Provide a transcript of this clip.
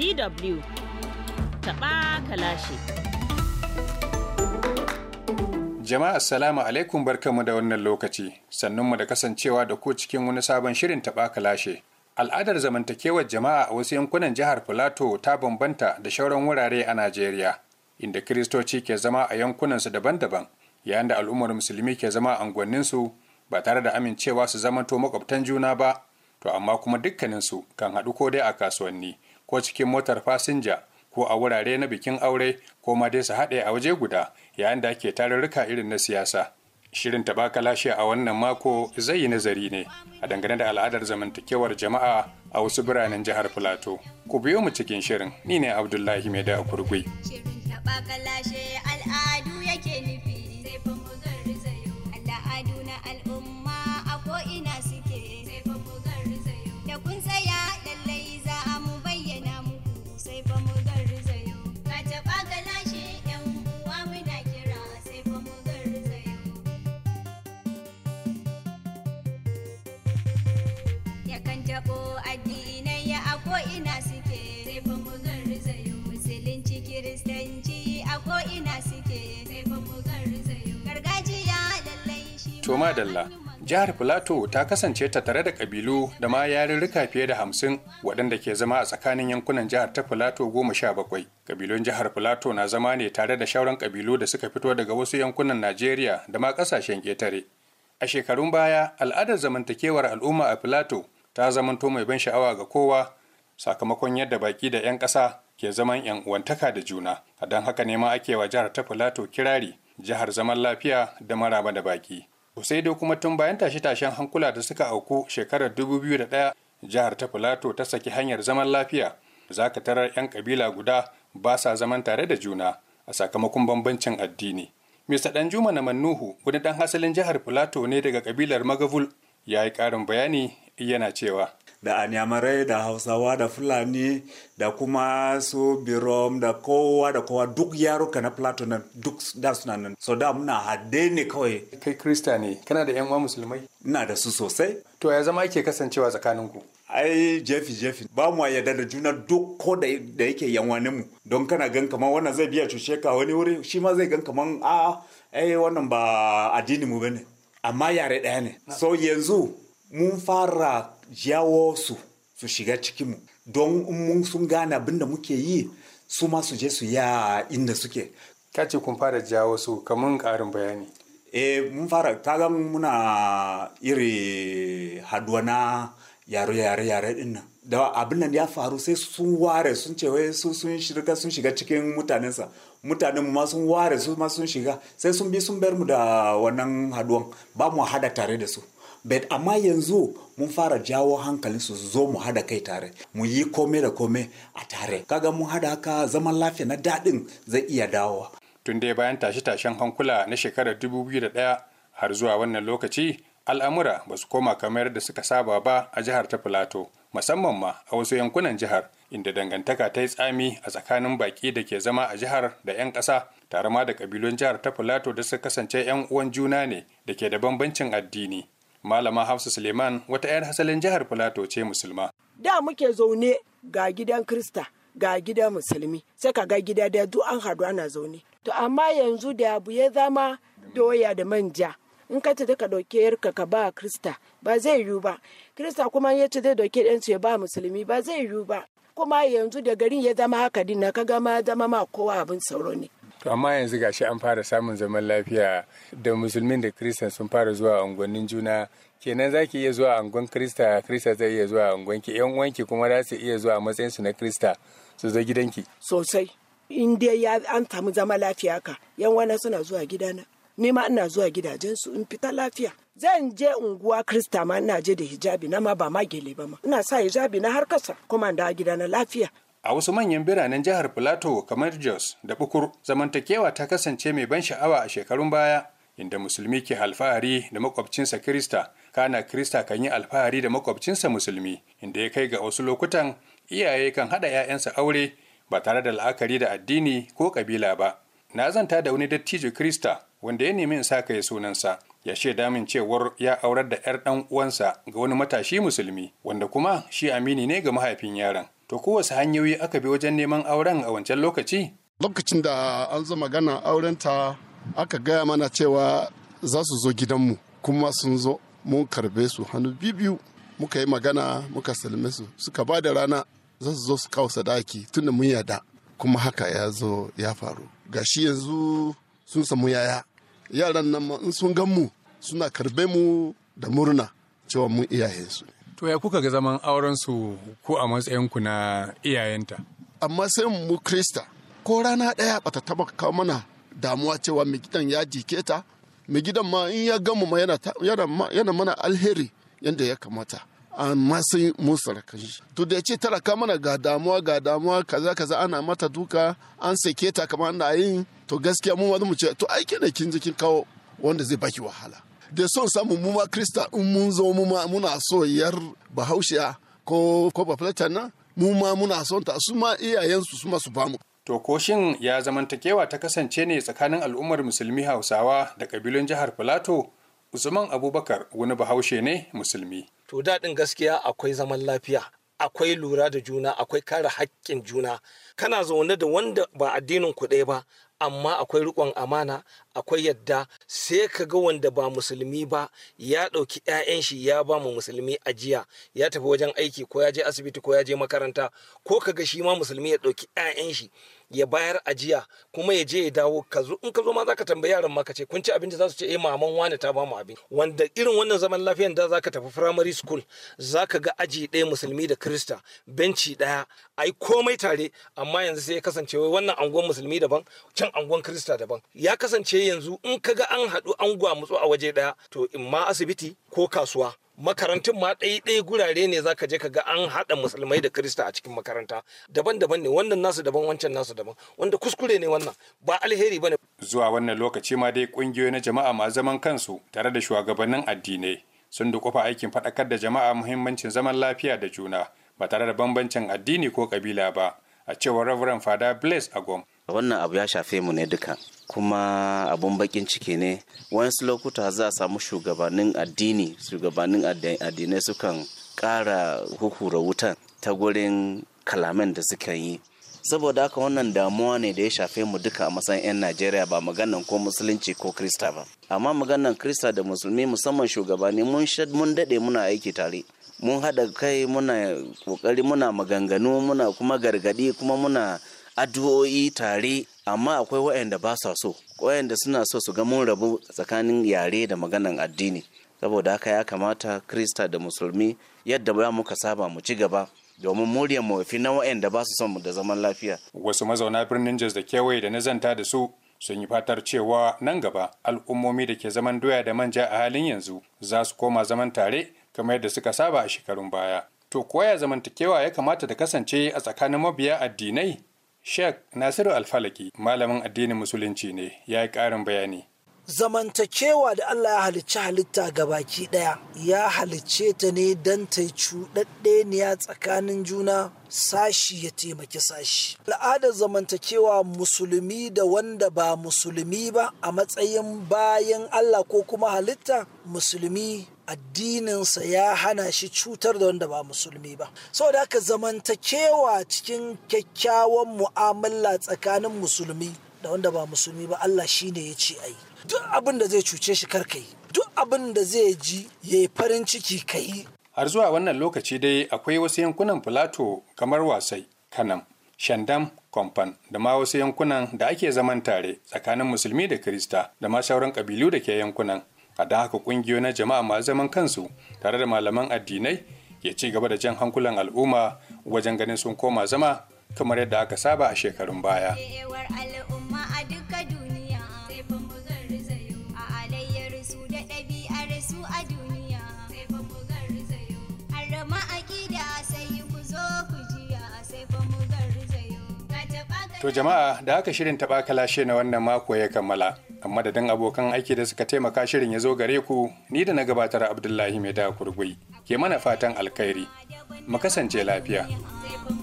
DW taɓa kalashe. Jama'a assalamu alaikum barkanmu da wannan lokaci sannunmu da kasancewa da ku cikin wani sabon shirin taɓa kalashe. Al'adar zamantakewar jama'a a wasu yankunan jihar Filato ta bambanta da shauran wurare a Najeriya, inda Kiristoci ke zama a yankunansu daban-daban, yayin da al'ummar Musulmi ke zama a unguwanninsu ba tare da amincewa su zamanto makwabtan juna ba, to amma kuma dukkaninsu kan haɗu ko dai a kasuwanni, ko cikin motar fasinja, ko a wurare na bikin aure, ko ma dai su haɗe a waje guda, yayin da ake tarurruka irin na siyasa. Shirin lashe a wannan mako zai yi nazari ne a dangane da al'adar zamantakewar jama'a a wasu biranen jihar Filato. Ku biyo mu cikin shirin, ni ne Abdullahi Mai da Kurgui. Shirin taɓa kalashe al'adu yake nufi sai fa mu garzayo. Al'adu na al'umma a ko'ina suke sai fa mu garzayo. Da kun tsaya lallai za a mu bayyana muku sai fa mu garzayo. Ka taɓa kalashe yan uwa muna kira sai fa mu garzayo. Yakan taɓo addinai a ko'ina suke sai fa mu garzayo. Musulunci kiristanci a ko'ina suke sai fa mu garzayo. Gargajiya lallai shi To madalla, jihar Filato ta kasance ta tare da kabilu da ma yarurruka fiye da hamsin waɗanda ke zama a tsakanin yankunan jihar ta Filato goma sha bakwai. Kabilun jihar Filato na zama ne tare da shauran kabilu da suka fito daga wasu yankunan Najeriya da ma ƙasashen ƙetare. A shekarun baya, al'adar zamantakewar al'umma a Filato ta zamanto mai ban sha'awa ga kowa sakamakon yadda baki da 'yan ƙasa ke zaman 'yan uwantaka da juna. A don haka ne ma ake wa jihar ta Filato kirari, jihar zaman lafiya da maraba da baki. sai dai kuma tun bayan tashe-tashen hankula da suka auku shekarar 2001 jihar ta Filato ta saki hanyar zaman lafiya za ka tarar 'yan kabila guda ba sa zaman tare da juna a sakamakon bambancin addini. Mr. Danjuma na Mannuhu wani ɗan hasalin jihar Filato ne daga kabilar Magavul ya yi ƙarin bayani yana cewa. da anyamarai da hausawa da fulani da kuma su birom da kowa da kowa duk yaruka na plato nan duk da suna nan so da muna hade ne kawai Kai Krista ne, kana da 'yan uwa musulmai? ina da su sosai To ya zama ake kasancewa tsakaninku? ai jefi jefi ba mu yarda da juna duk ko da da yake yanwanin mu don kana gan kamar wannan zai biya cuce ka wani wuri shi ma zai gan kamar a ai wannan ba addini mu bane amma yare ɗaya ne so yanzu mun fara jawo su su shiga cikinmu don in mun sun gane abin da muke yi su ma su je su ya inda suke Ka ce kun fara jawo su kamun ƙarin bayani. e mun fara kaga muna iri haduwa na yare yare yare din nan da abin nan ya faru sai sun ware sun ce wai su sun shiga sun shiga cikin mutanensa mutanen mu ma sun ware su ma sun shiga sai sun bi sun bar mu da wannan haduwan ba mu hada tare da su bet amma yanzu mun fara jawo hankalin su su zo mu hada kai tare mu yi kome da kome a tare kaga mun hada haka zaman lafiya na daɗin zai iya dawowa tun dai bayan tashe-tashen hankula na shekarar 2001 har zuwa wannan lokaci al'amura ba su koma kamar da suka saba ba a jihar ta filato musamman ma a wasu yankunan jihar inda dangantaka ta yi tsami a tsakanin baki da ke zama a jihar da 'yan ƙasa tare ma da ƙabilun jihar ta filato da suka kasance 'yan uwan juna ne da ke da bambancin addini malama hafsa suleiman wata 'yar hasalin jihar filato ce musulma da muke zaune ga gidan krista ga gidan musulmi sai ka ga gida da duk an haɗu ana zaune to amma yanzu da abu ya zama doya da manja in ka ta ka ɗauke yarka ka ba krista ba zai yiwu ba krista kuma ya ce zai ɗauke ɗansu ya ba musulmi ba zai yiwu ba kuma yanzu da garin ya zama haka din na ka gama zama ma kowa abin sauro ne To amma yanzu gashi an fara samun zaman lafiya da musulmin da kristan sun fara zuwa unguwannin juna kenan za ki iya zuwa angon krista krista zai iya zuwa angon ki yan uwanki kuma za su iya zuwa a matsayin su na krista su zo gidanki sosai in dai ya an samu zama lafiya ka yan wani suna zuwa gidana ni ma ina zuwa gidajensu in fita lafiya zan je unguwa krista ma ina je da hijabi na ma ba ma gele ba ma ina sa hijabi na har kasa kuma da gidana lafiya A wasu manyan biranen jihar Filato kamar Jos da Bukur, zamantakewa ta kasance mai ban sha'awa a shekarun baya, inda musulmi ke alfahari da makwabcinsa Kirista, kana Kirista kan yi alfahari da makwabcinsa musulmi, inda ya kai ga wasu lokutan iyaye kan haɗa 'ya'yansa aure ba tare da la'akari da addini ko ƙabila ba. Na zanta da wani dattijo Kirista wanda ya nemi in sa kai sunansa, ya shaida min cewar ya aurar da 'yar ɗan uwansa ga wani matashi musulmi, wanda kuma shi amini ne ga mahaifin yaron. To kowace hanyoyi aka bi wajen neman auren a wancan lokaci? lokacin da an zo magana aurenta aka gaya mana cewa za su zo gidanmu kuma sun zo mun karbe su hannu biyu muka yi magana muka salme su suka ba da rana za su zo su kawo sadaki tunda mun yada kuma haka ya zo ya faru gashi yanzu sun samu yaya yaran nan ma in sun gan mu suna karbe mu da murna cewa mun iyayensu ne To ya kuka ga zaman auren su ko a matsayinku na iyayenta? amma sai mu krista ko rana ɗaya bata taba kawo mana damuwa cewa mai gidan ya jike ta mai gidan ma in ya gamu ma yana, ta- yana, ma- yana mana alheri yadda ya kamata amma sai mun sarakan shi to da ya ce tara ka mana ga damuwa ga damuwa kaza kaza ana mata duka an sake ta kamar ana yin to gaskiya mu wani mu ce to aiki ne kin je kin kawo wanda zai baki wahala da son samu mu ma krista in mun zo mu ma muna so yar bahaushiya ko ko bafulatan nan mu ma muna son ta su ma iyayensu su ma su bamu To ko shin ya zamantakewa ta kasance ne tsakanin al'ummar musulmi Hausawa da kabilun jihar Filato? Usman Abubakar wani bahaushe ne musulmi. to daɗin gaskiya akwai zaman lafiya akwai lura da juna akwai kare haƙƙin juna kana zaune da wanda ba addinin ku ɗaya ba amma akwai riƙon amana akwai yadda sai ka ga wanda ba musulmi ba ya ɗauki 'ya'yan shi ya ba mu musulmi ajiya ya tafi wajen aiki ko ya je asibiti ko ya je makaranta ko ka ga shi ma musulmi ya ɗauki 'ya'yan shi ya bayar ajiya kuma ya je ya dawo ka zo in ka zo ma zaka tambayi yaran ma ka ce kun ci abinci za su ce eh maman wani ta ba mu abin wanda irin wannan zaman lafiyan da zaka tafi primary school zaka ga aji ɗaya musulmi da krista benci ɗaya ai komai tare amma yanzu sai ya kasance wai wannan angon musulmi daban can angon krista daban ya kasance yanzu in ka ga an haɗu an gwamutsu a waje ɗaya to in ma asibiti ko kasuwa makarantun ma ɗaya ɗaya gurare ne zaka je ka ga an haɗa musulmai da krista a cikin makaranta daban-daban ne wannan nasu daban wancan nasu daban wanda kuskure ne wannan ba alheri bane Zuwa wannan lokaci ma dai kungiyoyi na jama'a ma zaman kansu tare da shugabannin addinai sun dukufa aikin faɗakar da jama'a muhimmancin zaman lafiya da juna ba tare da bambancin addini ko kabila ba a cewar Reverend Fada Blaise Agom. wannan abu ya shafe mu ne duka kuma abun bakin ciki ne wasu lokuta za a samu shugabannin addini shugabannin addi- addinai sukan ƙara huhura wutan ta gurin kalaman da suka yi saboda haka wannan damuwa ne da ya shafe mu duka a matsayin 'yan najeriya ba maganan ko musulunci ko krista ba amma maganan krista da musulmi musamman shugabanni mun shad- mun daɗe muna aiki tare mun haɗa kai muna ƙoƙari muna maganganu muna kuma gargaɗi kuma muna addu'o'i tare amma akwai waɗanda ba sa so waɗanda suna so su ga mun rabu tsakanin yare da maganan addini saboda haka ya kamata krista da musulmi yadda ba muka saba mu ci gaba domin muryar mu fi na waɗanda ba su son mu da zaman lafiya Wasu mazauna birnin Jos da kewaye da na zanta da su sun yi fatar cewa nan gaba al'ummomi da ke zaman doya da manja a halin yanzu za su koma zaman tare kamar yadda suka saba a shekarun baya. To koya zamantakewa ya kamata ta kasance a tsakanin mabiya addinai? Sheikh Nasiru Alfalaki malamin addinin musulunci ne ya yi ƙarin bayani. zamantakewa da Allah ya halicci halitta ga baki ɗaya ya halicce ta ne don ta yi cuɗaɗɗeniya tsakanin juna sashi ya taimaki sashi al'adar zamantakewa musulmi da wanda ba musulmi ba a matsayin bayan Allah ko kuma halitta musulmi addininsa ya hana shi cutar da wanda ba musulmi ba saboda haka zamantakewa cikin kyakkyawan mu'amala tsakanin musulmi da wanda ba musulmi ba Allah shine ya ce ai duk abin da zai cuce shi kar ka yi duk abin da zai ji ya yi farin ciki ka yi Har zuwa wannan lokaci dai akwai wasu yankunan Filato kamar Wasai, Kanam, Shandam, Kwamfan da ma wasu yankunan da ake zaman tare tsakanin Musulmi da Kirista da ma sauran ƙabilu da ke yankunan. A don haka ƙungiyoyi na jama'a masu zaman kansu tare da malaman addinai ke ci gaba da jan hankulan al'umma wajen ganin sun koma zama kamar yadda aka saba a shekarun baya. Kewar al'umma a duka duniya sai fa mu garzayo a alayyar su da ɗabi'ar su a duniya sai fa mu garzayo har ma aƙida sai ku zo ku jiya sai fa mu garzayo ka taɓa To jama'a da haka shirin taɓa kalashe na wannan mako ya kammala. Amma da dan abokan aiki da suka taimaka shirin ya zo gare ku ni da na gabatar Abdullahi Mai da kurgui ke mana fatan alkhairi. Mu kasance lafiya. sai fa mu